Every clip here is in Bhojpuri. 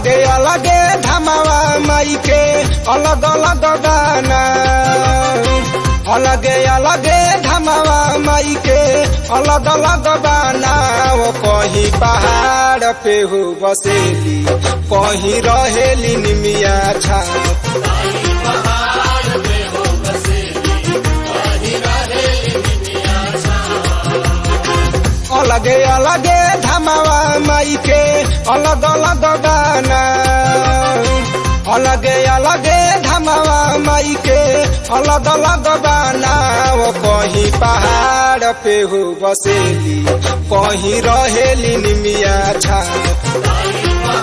अलगे अलगे धमावा माई के अलग अलग गाना अलगे अलगे धमावा माई के अलग अलग गाना वो कहीं पहाड़ पे हो बसेली कहीं रहेली निमिया छाप अलगे अलगे धमावा माई के अलग अलग गाना अलगे अलगे धमावा माई के अलग अलग गाना वो कहीं पहाड़ पे हो बसेली कहीं रहेली निमिया छाप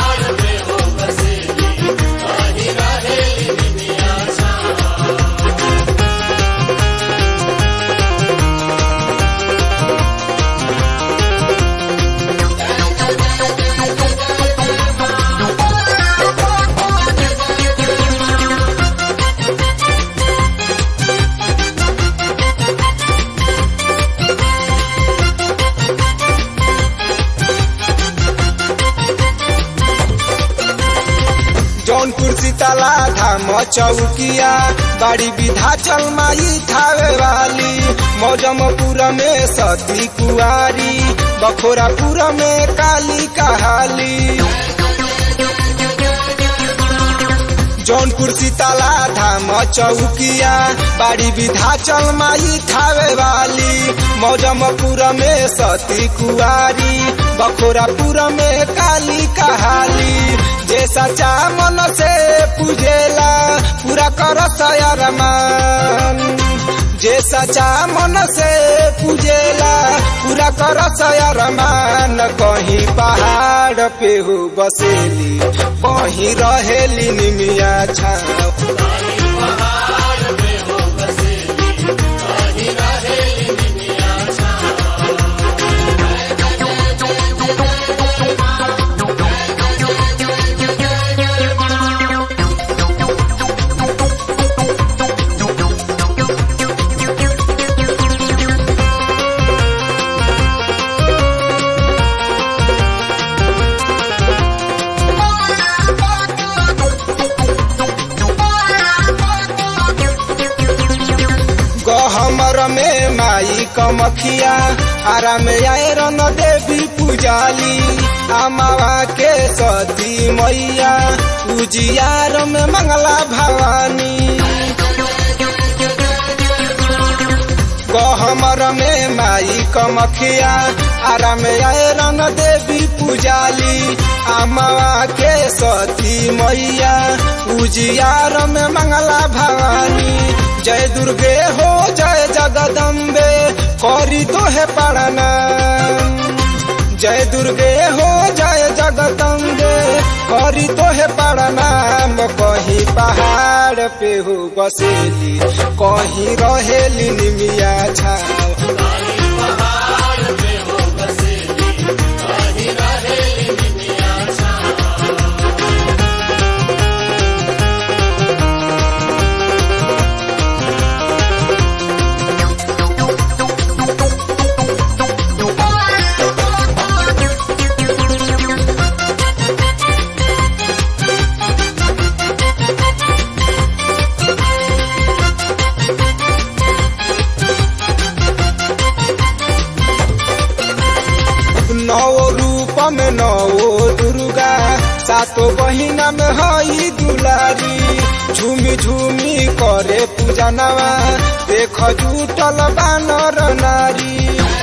जौनपुर सीताला धाम चौकिया बाड़ी विधाचल माई थावे वाली मौजमपुर में सती कुआरी बखोरापुर में काली कहाली जौनपुर सीताला धाम चौकिया बाड़ी विधाचल माई थावे वाली मौजमपुर में सती कुआरी बखोरापुर में काली कहाली जे सचा मन से पूजेला पूरा कर सयरमान जे सचा मन से पूजेला पूरा कर सयरमान कहीं पहाड़ पे हो बसेली कहीं रहेली निमिया छाप गहमर में माई कमखिया आराम आयरन देवी पूजाली अमावा के सती मैया उजियार में मंगला भवानी गहमर में माई कमखिया आराम आयरन देवी पूजाली अमावा के सती मैया उजियार में मंगला भवानी जय दुर्गे हो जय जगदम्बे करी तो है पढ़ना जय दुर्गे हो जय जगदम्बे करी तो है पढ़ना कहीं पहाड़ पे हो बसेली कहीं रहेली निमिया छाव नौ रूप में नौ दुर्गा सातो बहिना में हई दुलारी झूमी झूमी करे पूजा नवा देख जुटल बानर नारी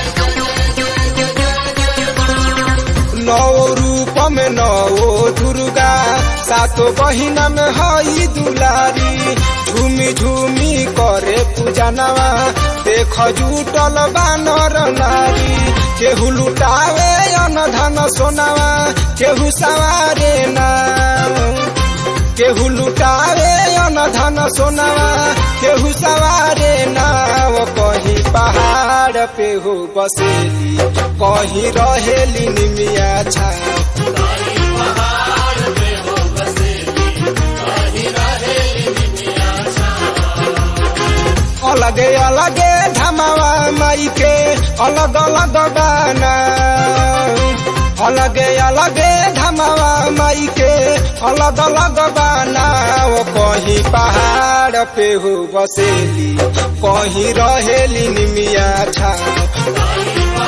नौ रूप में नौ दुर्गा सातो बहिना में हई दुलारी झूमी झूमी करे पूजा नवा देख जुटल बानर नारी केहू लुटावे अन धन सोनावा केहू सवारे नाम केहू लुटावे अन धन सोनावा केहू सवारे नाव कहीं पहाड़ पे हो बसेली कहीं रहेली निमिया छाव अलगे अलगे धमावा माई के अलग अलग गाना अलगे अलगे धमावा माई के अलग अलग बनाओ कहीं पहाड़ पे हो बसेली कहीं रहेली निमिया छाओ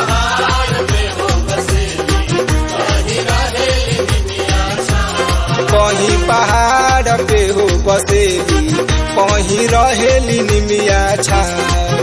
कहीं पहाड़ पे हो बसेली कहीं रहेली निमिया छाओ